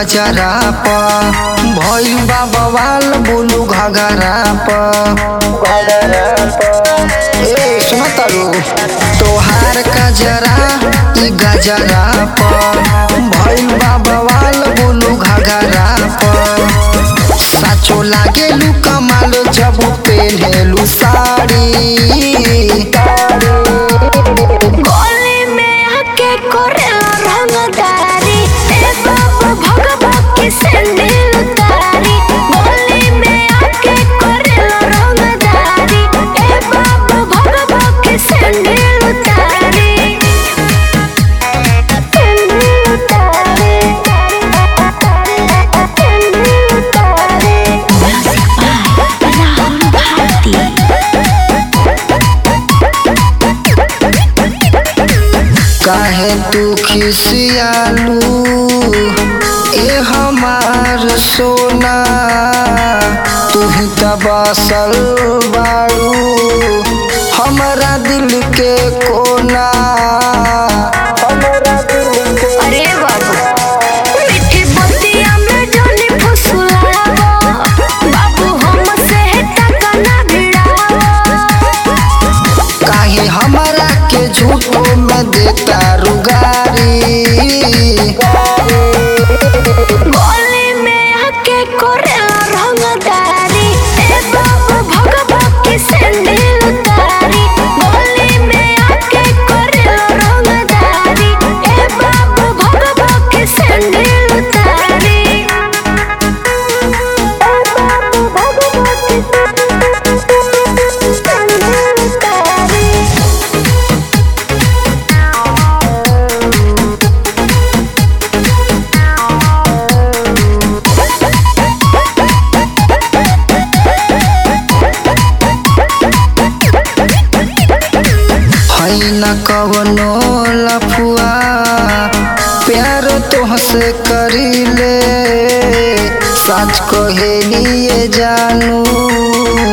गजरा प भइल बा बवाल बोलू घगरा प ए सुन तारू तोहार गजरा ई गजरा प भइल बा बवाल बोलू घगरा प साचो लागेलू कमाल जब पेन्हेलू साड़ी गली में आके करेला रंगदारी ए बाबू भगवा की सैंडल उतारी गली में आके करेला रंगदारी ए बाबू भगवा की सैंडल उतारी सैंडल उतारी सैंडल उतारी राहुल भारती काहे तू खिसियालू ए हमार सोना तू ही त बसल बाड़ू हमरा दिल के कोना हमरा दिल के अरे बाबू मीठी बतिया में जानी फुसलावा बाबू हमसे टका ना भिड़ावा काहे हमरा के झूठो में देता रुगारी गली में आके करेला रंगदारी ए बाबू भगवा की सैंडल उतारी गली में आके करेला रंगदारी ए बाबू भगवा की सैंडल उतारी ए बाबू भगवा की सैंडल उतारी है न कवनो लफुआ प्यार तोहसे करीले सच कहेलिए जानू